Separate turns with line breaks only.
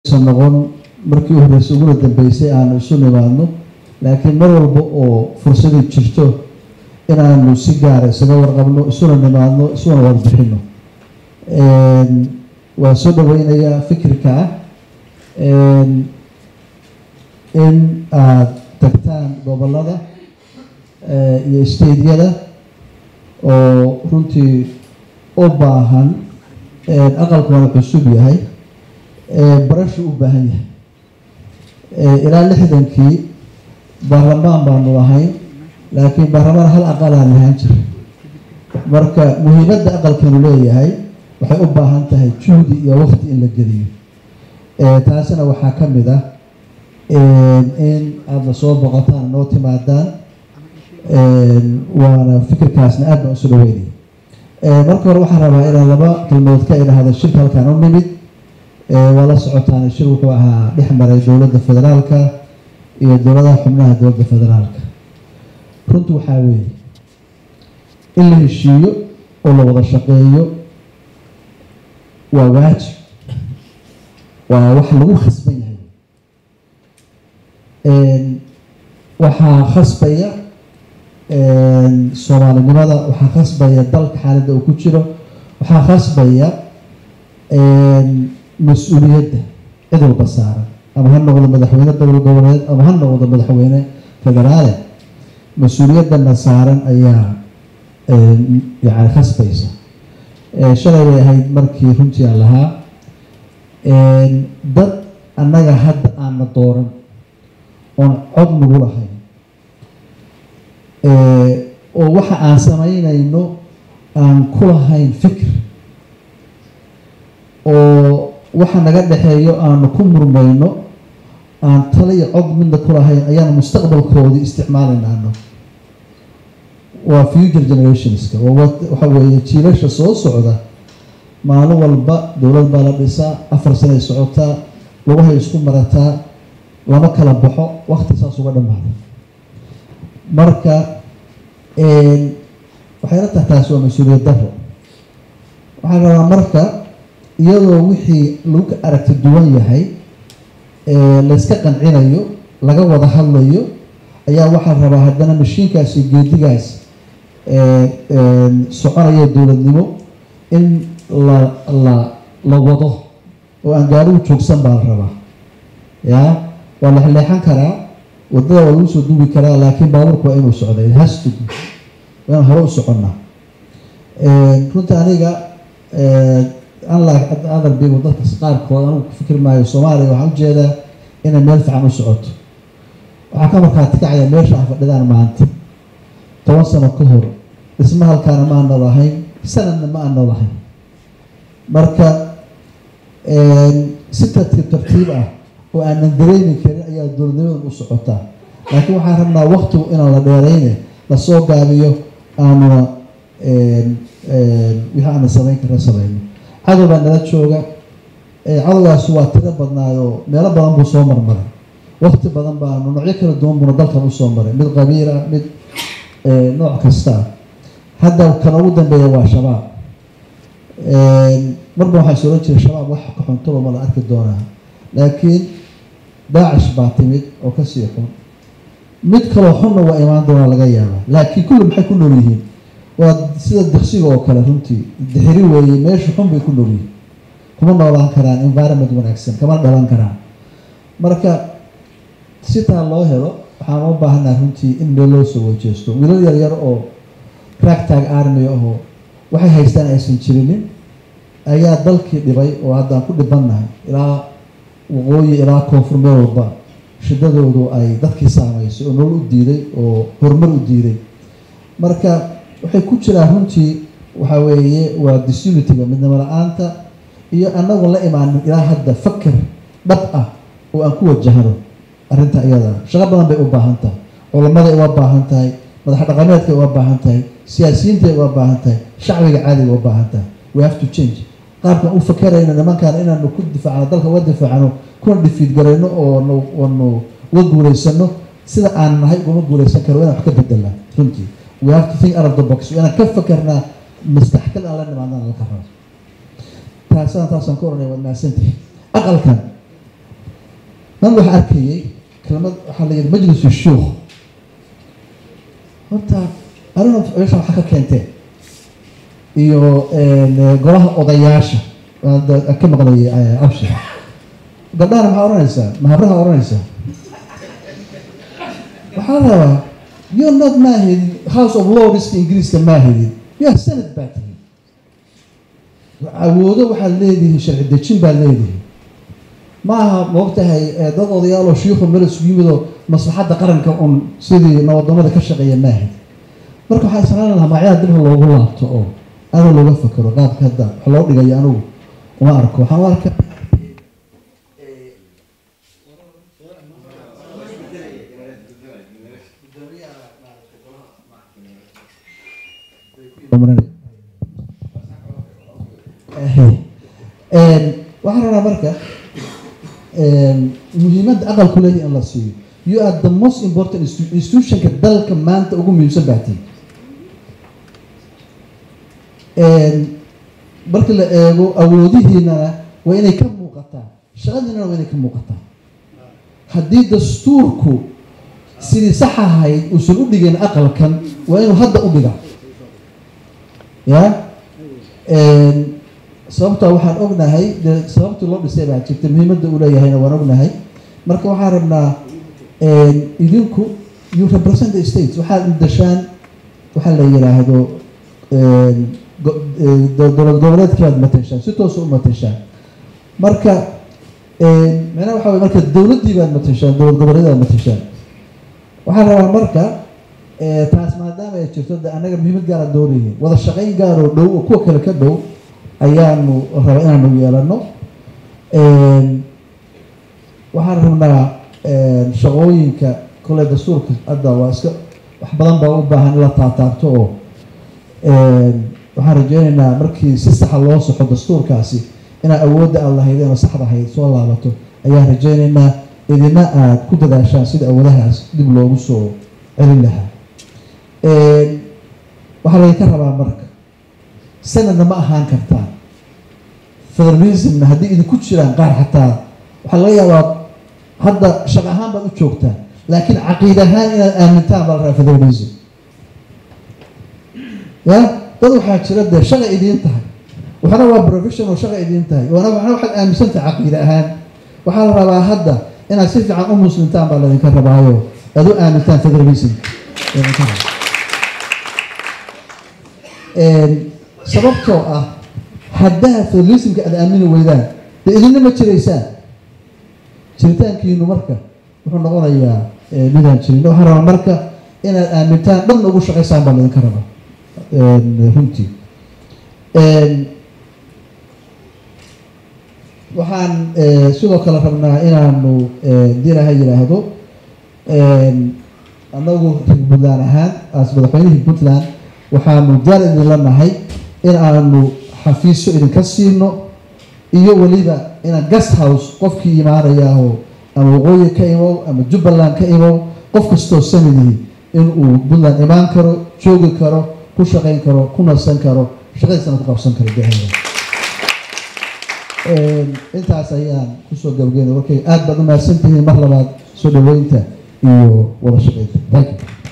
san noqon markii u horreysay uguna dambeysay aanu isu nimaadno laakiin mar walba oo fursadii jirto inaanu si gaara isaga warqabno isuna nimaadno isuna warbixino waa soo dhaweynayaa fikirka ah in aada tagtaan gobolada iyo stadeyada oo runtii u baahan aqalkuna cusub yahay barashu u baahan yahay ilaa lixdankii baarlamaan baanu lahayn laakiin baarlamaan hal aqalaan lahaan jiray marka muhiimadda aqalkanu leeyahay waxay u baahan tahay juhdi iyo waqti in la geliyo taasina waxaa ka mid ah in aada soo boqotaan noo timaadaan waana fikirkaasna aad baan usu dhaweynaya marka hore waxaan rabaa inaan laba kalmood ka idhaahdo shirka halkaan u nimid waa la socotaan shir wuxuu ahaa dhex maray dowladda federaalka iyo dowladaha xubnaha dowladda federaalka runtu waxaa weeye in la heshiiyo oo la wada shaqeeyo waa waajib waa wax lagu khasban yahay waxaa khasbaya soomaalinimada waxaa khasbaya dalka xaaladda uu ku jiro waxaa khasbaya mas-uuliyadda cid walba saaran ama ha noqdo madaxweyne dowla goboleed ama ha noqdo madaxweyne federaale mas-uuliyaddana saaran ayaa yani khasbaysa shalay bay ahayd markii runtii aan lahaa dad annaga hadda aana dooran oon cod nagu lahayn oo waxa aan samaynayno aan ku lahayn fikir oo waxa naga dhexeeyo aanu ku murmayno aan tala iyo cod midna ku lahayn ayaanu mustaqbalkoodii isticmaalaynaano waa future generationska waxa weeye jiilasha soo socda maalin walba dowlad baa la dhisaa afar sanay socotaa lugahay isku marataa lama kala baxo wakti saas uga dhamaada marka waxayla tahay taasi waa mas-uuliyad daro waxaan rabaa marka iyadoo wixii lagu aragti duwan yahay layska qancinayo laga wada hadlayo ayaa waxaan rabaa haddana mashiinkaas iyo geedigaas soconaya dowladnimo in la la la wado oo aan gaarigu joogsan baa la rabaa ya waa la leexan karaa wadada waa lagu soo duubi karaa laakiin baabuurku waa inuu socday hastug waa inaan hore u soconnaa runta aniga unlike other people dadka qaarkood anigu ku fikir maayo soomaaliya waxaan ujeedaa inay meel fiican u socoto waxaa ka markaati kacaya meesha ah fadhidaan maanta toban sano ka hor dhisma halkaana ma ana lahayn sanadna ma ana lahayn marka si tartiib tartiib ah oo aanan dareemi karin ayaa dowladnimadan u socotaa laakiin waxaan rabnaa waktigu inaan la dheerayne lasoo gaabiyo aanuna wixii aana samayn karna samayno cadow baa nala jooga cadowgaas waa tiro badnaayo meelo badan buu soo marmaray wakti badan baanu noocyo kala duwan buuna dalkan usoo maray mid qabiil ah mid nooc kasta ah hadda kan ugu dambeeya waa shabaab marba waxaa is oran jiray shabaab wax ka xuntoba ma la arki doonaa laakiin daacish baa timid oo kasii xun mid kaloo xunna waa imaan doonaa laga yaabaa laakiin kulli maxay ku nool yihiin waa sida diksiga oo kale runtii dixiri weeye meesha xun bay ku nool yihiin kuma noolaan karaan environment wanaagsan kama dhalan karaan marka sitaa loo helo waxaan u baahanaa runtii in meel loo soo wajeesto wiilal yaryar oo ragtag army ahoo waxay haystaan aysan jirinin ayaa dalkii dhibay oo haddaan ku dhibannahay ilaa waqooyi ilaa koonfur meel walba shidadoodu ay dadkii saamaysay oo nolol u diiday oo horumar u diiday marka waxay ku jiraan runtii waxaa weeye waa disunitiga midnimo la-aanta iyo anagoo la imaanin ilaa hadda fakar dhab ah oo aan ku wajahno arrinta iyada shaqo badan bay u baahan tahay culammaday uga baahan tahay madax dhaqameedkay uga baahan tahay siyaasiyiintay uga baahan tahay shacbiga caadiga uga baahan tahay we have to change qaabkan u fakarayno nimankaan inaanu ku difaacno dalka uga difaacno kuna dhifiid garayno oonu oonu uga guulaysano sida aan nahay ugama guulaysan karo inaan wax ka bedelnaa runtii we have to think out of the box inaan ka fakarnaa mastaxkal aan la nimaadnaan laka rabo taasaan taasaan ka oranaya waad mahadsantihi aqalkan man waxaa arkayay kelmad waxaa la yidhi majlisu shuukh horta arina meesha waxaa ka keentee iyo golaha odayaasha ka maqlayay abshir gabdhahana maxaa odhanaysaa mahabraha odhanaysaa waxaa la rabaa you're not maahidin house of lordska ingiriiska maahidin you are senate baa tihin awoodo waxaad leedihiin sharci dejin baad leedihiin ma aha maogtahay dad odayaaloo shiikhu meel isugu yimidoo maslaxadda qaranka un sidii nabadamada ka shaqeeya maahid marka waxaa islaan lahaa magacyaha dibha loogu laabto oo aada looga fakero qaabka hadda wax loo dhigayo anigu uma arko waxaan u arka waxaan rabaa marka muhiimadda aqalku leeyahy in la siiyo you are the most important institutionka dalka maanta ugu muhiimsan baatiin marka la eego awoodihiinana waa inay ka muuqataa shaqadiinana waa inay ka muuqataa haddii dastuurku sidii sax ahayd uusan u dhigin aqalkan waa inuu hadda u dhiga ya sababtaa waxaan ognahay de sababtii loo dhisay baa jirta muhiimadda uu leeyahayna waan ognahay marka waxaan rabnaa idinku you represent the states waxaad dashaan waxaa la yidhaahdo dowlad goboleedkiibaad mateshaan si toosa u mateshaan marka micnaha waxa wey marka dowladdii baad mateshaan dowlad goboleedaad mateshaan waxaan rabaa marka taas maadaama ay jirto de annaga muhiimad gaara doonayhin wada shaqayn gaaroo dhow oo kuwa kale ka dhow ayaanu raba inaanu yeelano waxaan rabnaa shaqooyinka kole dastuurka hadda waa iska wax badan baa u baahan in la taataabto oo waxaan rajeynaynaa markii si saxa loo soxo dastuurkaasi inaad awoodda aad lahaydeen oo saxda ahayd soo laabato ayaan rajeynaynaa idina aada ku dadaashaan sida awoodahaas dib loogu soo celin lahaa waxaa laydinka rabaa marka sanadna ma ahaan kartaan federalismna haddii idinku jiraan qaar xataa waxaa laga yaabaa hadda shaq ahaan baad u joogtaan laakiin caqiid ahaan inaad aamintaan baa la rabaa federalism ya dad waxaa jira dee shaqa idiin tahay waxna waa professional shaqa idiin tahay wana waxna waxaad aaminsan tahay caqiide ahaan waxaa la rabaa hadda inaad si fiican u muslimtaan baa laydinka rabaayo aad u aamintaan federalism sababtoo ah haddaa federalismka aad aamini weydaan dee idinna ma jiraysaan jiritaankiinu marka wuxuu noqonayaa midaan jirin waxaa rabaa marka inaad aamintaan dhanna ugu shaqaysaan baa laydinka rabaa runtii waxaan sidoo kale rabnaa inaanu dilaha yidhaahdo anagu reer puntland ahaan as madaxweynihii puntland waxaanu diyaar idinla nahay in aanu xafiisyo idinka siino iyo weliba inaan guest house qofkii imaanayaaho ama waqooyi ka imow ama jubbaland ka imow qof kastoo sanadii inuu puntland imaan karo joogi karo ku shaqayn karo ku nasan karo shaqadiisana ku qabsan karo dehada intaas ayaan kusoo gabageyna warkay aada baad u mahadsantihiin mar labaad soo dhaweynta iyo wada shaqeynta thank you